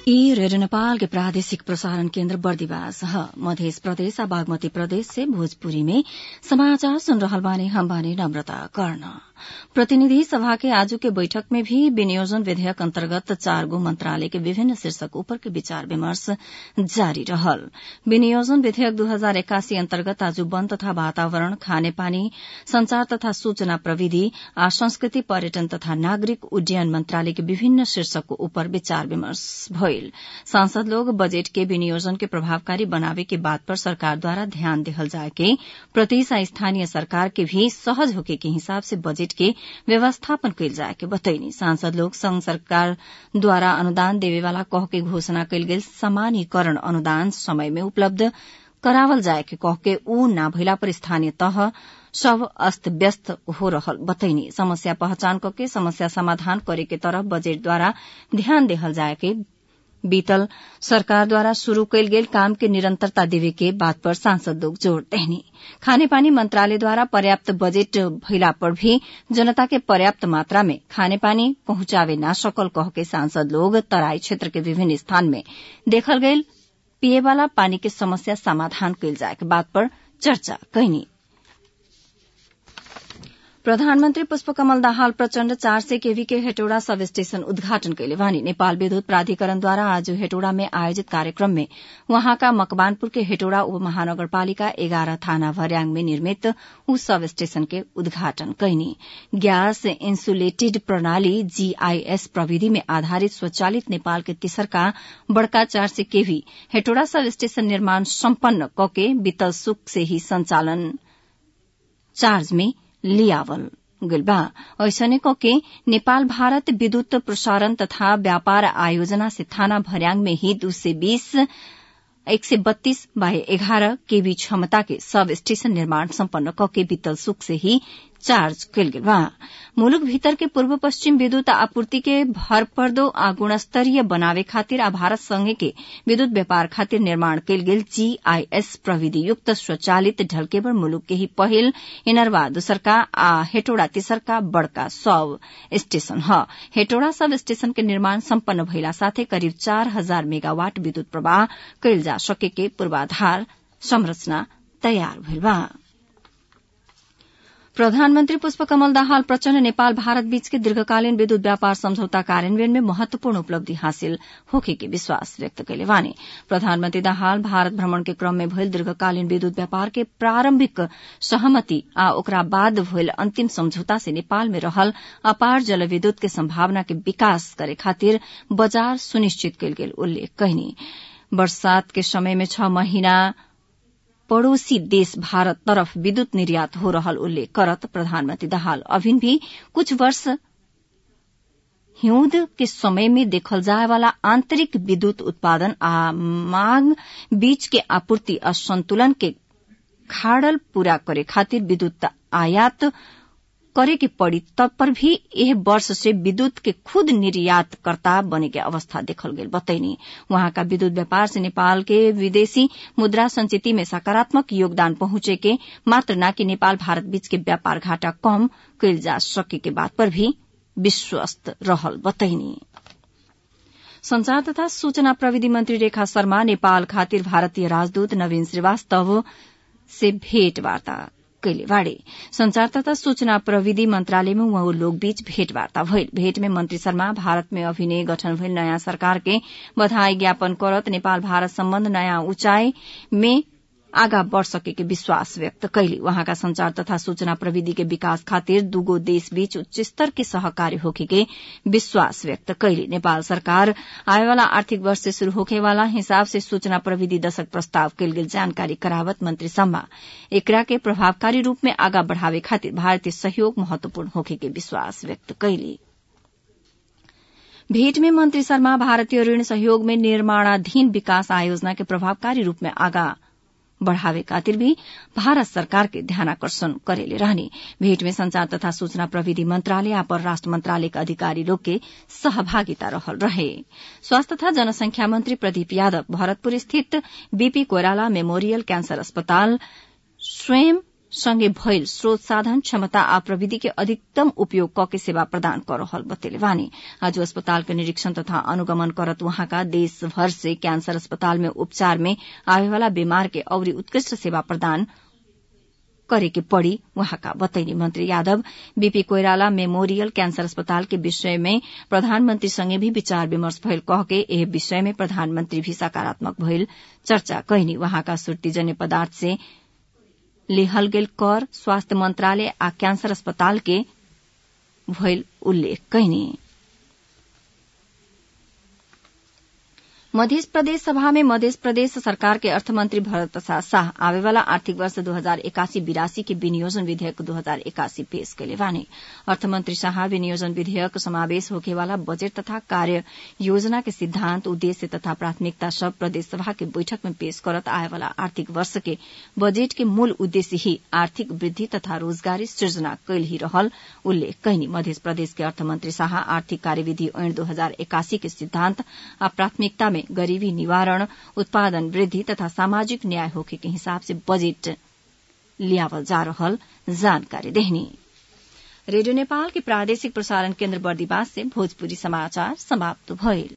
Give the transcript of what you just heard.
ई रेडियो नेपाल के प्रादेशिक प्रसारण केन्द्र बर्दिवास ह मध्य प्रदेश आ बागमती प्रदेश से भोजपुरी में समाचार सुन रहल बानी हम बानी नम्रता कर्ण प्रतिनिधि सभा के आजू के बैठक में भी विनियोजन विधेयक अन्तर्गत चार गो मंत्रालय के विभिन्न शीर्षक ऊपर के विचार विमर्श जारी रहल विनियोजन विधेयक दू हजार एक्कासी अन्तर्गत आज वन तथा वातावरण खानेपानी संचार तथा सूचना प्रविधि आ संस्कृति पर्यटन तथा नागरिक उड्डयन मंत्रालय के विभिन्न शीर्षक ऊपर विचार विमर्श भइल सांसद लोग बजेट के विनियोजन के प्रभावकारी बनावे के बात पर सरकार द्वारा ध्यान देहल जाए के प्रदेश आ स्थानीय सरकार के भी सहज होके के हिसाब से बजेट के व्यवस्थापन कइल जाए के बतैनी सांसद लोग संघ सरकार द्वारा अनुदान देवेवाला कह के घोषणा कइल गेल समानीकरण अनुदान समय में उपलब्ध करावल जाए के कह के ऊ ना भइला पर स्थानीय तह सब अस्त व्यस्त हो रहल बतैनी समस्या पहचान करके समस्या समाधान करे के तरफ बजेट द्वारा ध्यान देहल जाए के बीतल सरकार द्वारा शुरू कयल गेल काम के निरंतरता देवे के बात पर सांसद लोग जोड़ देहनी खानेपानी मंत्रालय द्वारा पर्याप्त बजेट भइला पर भी जनता के पर्याप्त मात्रा में खानेपानी पहुंचावे ना सकल कह के सांसद लोग तराई क्षेत्र के विभिन्न स्थान में देखल गयल पिए वाला पानी के समस्या समाधान कयल जाए के बात पर चर्चा कैनी प्रधानमन्त्री पुष्पकमल दाहाल प्रचण्ड चार सय केवी के हेटौड़ा सब स्टेशन उद्घाटन कैले वानी नेपाल विद्युत प्राधिकरणद्वारा आज हेटौड़ा में आयोजित कार्यक्रम में वहाँका मकवानपुर के हेटौड़ा उपमहानगरपालिका एघार थाना भर्याङ में निर्मित उ सब स्टेशन के उद्घाटन कैनी ग्यास इंसुलेटेड प्रणाली जीआईएस प्रविधि में आधारित स्वचालित नेपाल के तेसरका बड़का चार सय केवी हेटौड़ा सब स्टेशन निर्माण सम्पन्न कके बीतल सुक से ही संचालन चार्ज में लियावल गइल बा ऐसने के नेपाल भारत विद्युत प्रसारण तथा व्यापार आयोजना से थाना भर्याङ में ही दू सय बीस एक सय बत्तीस बाय एघार केवी क्षमता के सब स्टेशन निर्माण सम्पन्न कके बीतल सुक से ही चार्ज कयल गेल बा मुलुक भीतर के पूर्व पश्चिम विद्युत आपूर्ति के भरपर्दो आ गुणस्तरीय बनावे खातिर आ भारत संघ के विद्युत व्यापार खातिर निर्माण कयल गेल जीआईएस प्रविधि युक्त स्वचालित ढलकेबर मुलुक के ही पहिल इनरवा दोसरका आ हेटोड़ा तेसरका बड़का सब स्टेशन ह हेटोड़ा सब स्टेशन के निर्माण सम्पन्न भइला साथै करिब चार हजार मेगावाट विद्युत प्रवाह कयल जा सके के पूर्वाधार संरचना तयार भइल बा प्रधानमन्त्री पुष्पकमल दाहाल प्रचण्ड नेपाल भारत बीचके दीर्घकालीन विद्युत व्यापार सम्झौता कार्यान्वयन में महत्वपूर्ण उपलब्धि हासिल होखे के विश्वास व्यक्त कैले वानी प्रधानमन्त्री दाहाल भारत भ्रमण के क्रम में भइल दीर्घकालीन विद्युत व्यापार के प्रारम्भिक सहमति आ ओकरा बाद भइल अन्तिम सम्झौता से नेपाल में रहल अपार जलविद्युत के सम्भावना के विकास करे खातिर बजार सुनिश्चित कयल गेल उल्लेख कहिनी बरसात के समय में छह महीना पड़ोसी देश भारत तरफ विद्युत निर्यात हो रहल उल्लेख करत प्रधानमंत्री दाहाल अभिन भी कुछ वर्ष हिउँद के समय में देखल जाए वाला आंतरिक विद्युत उत्पादन आ मांग बीच के आपूर्ति असंतुलन के खाड़ल पूरा करे खातिर विद्युत आयात करे के पड़ी तब पर भी यह वर्ष से विद्युत के खुद निर्यातकर्ता बने के अवस्था देखल गेल बतैनी वहां का विद्युत व्यापार से नेपाल के विदेशी मुद्रा संचिति में सकारात्मक योगदान पहुंचे के मात्र न कि नेपाल भारत बीच के व्यापार घाटा कम कयल जा सके के बात पर भी विश्वस्त रहल बतैनी संचार तथा सूचना प्रविधि मंत्री रेखा शर्मा नेपाल खातिर भारतीय राजदूत नवीन श्रीवास्तव से भेंटवार्ता कैले बाड़े संचार तथा सूचना प्रविधि मंत्रालय में वहाँ लोग बीच भेंटवार्ता भइल भेंट में मंत्री शर्मा भारत में अभिनय गठन भइल नयाँ सरकार के बधाई ज्ञापन करत नेपाल भारत सम्बन्ध नयाँ ऊंचाई में आगा बढ़ सके के विश्वास व्यक्त कैली वहाँका संचार तथा सूचना प्रविधि के विकास खातिर दूगो देश बीच उच्च स्तर के सहकार्य होखे के विश्वास व्यक्त कैली नेपाल सरकार आएवाला आर्थिक वर्ष से शुरू होखे वाला हिसाब से सूचना प्रविधि दशक प्रस्ताव कैल गेल जानकारी करावत मंत्री शर्मा एकरा के प्रभावकारी रूप में आगा बढ़ावे खातिर भारतीय सहयोग महत्वपूर्ण होखे के विश्वास व्यक्त कैली भेंट में मंत्री शर्मा भारतीय ऋण सहयोग में निर्माणाधीन विकास आयोजना के प्रभावकारी रूप में आगा बढ़ावे खातिर भी भारत सरकार के ध्यानाकर्षण करेले रहने भेंट में संचार तथा सूचना प्रविधि मंत्रालय आ परराष्ट्र मंत्रालय के अधिकारी लोग के सहभागिता रहल रहे स्वास्थ्य तथा जनसंख्या मंत्री प्रदीप यादव भरतपुर स्थित बीपी कोइराला मेमोरियल कैंसर अस्पताल स्वयं सँगै भइल स्रोत साधन क्षमता आ प्रविधि के अधिकतम उपयोग कके सेवा प्रदान कर रहल बतेले बानी आज अस्पताल के निरीक्षण तथा अनुगमन करत वहाँका देशभर से कैंसर अस्पताल में उपचार में आवेवाला बीमार के औरी उत्कृष्ट सेवा प्रदान करे के पड़ी वहाँका बतैनी मंत्री Yadav BP Koirala memorial cancer अस्पताल के विषय में प्रधानमंत्री संगे भी विचार विमर्श भइल कह के एह विषय में प्रधानमंत्री भी सकारात्मक भइल चर्चा कैनी वहाँका सुर्तिजन्य पदार्थ से लेहल गेल कर स्वास्थ्य मंत्रालय आ कैंसर अस्पताल के भइल उल्लेख कैनी मध्य प्रदेश सभा में मध्य प्रदेश सरकार के अर्थमंत्री भरत प्रसाद शाह आवेवाला आर्थिक वर्ष दो हजार एकासी बिरासी के विनियोजन विधेयक दो हजार एकासी पेश कैले बानी अर्थमंत्री शाह विनियोजन विधेयक समावेश होखेवाला बजट तथा कार्य योजना के सिद्धांत उद्देश्य तथा प्राथमिकता सब प्रदेश सभा के बैठक में पेश करत आएवाला आर्थिक वर्ष के बजट के मूल उद्देश्य ही आर्थिक वृद्धि तथा रोजगारी सृजना कैल ही रहल उल्लेख कैनी मध्य प्रदेश के अर्थमंत्री शाह आर्थिक कार्यविधि ऐन दो हजार एकासी के सिद्धांत आ प्राथमिकता में गरीबी निवारण उत्पादन वृद्धि तथा सामाजिक न्याय होखे के हिसाब से बजट लियावल जा रहल जानकारी देहनी रेडियो नेपाल के प्रादेशिक प्रसारण केन्द्र बर्दिवास से भोजपुरी समाचार समाप्त भइल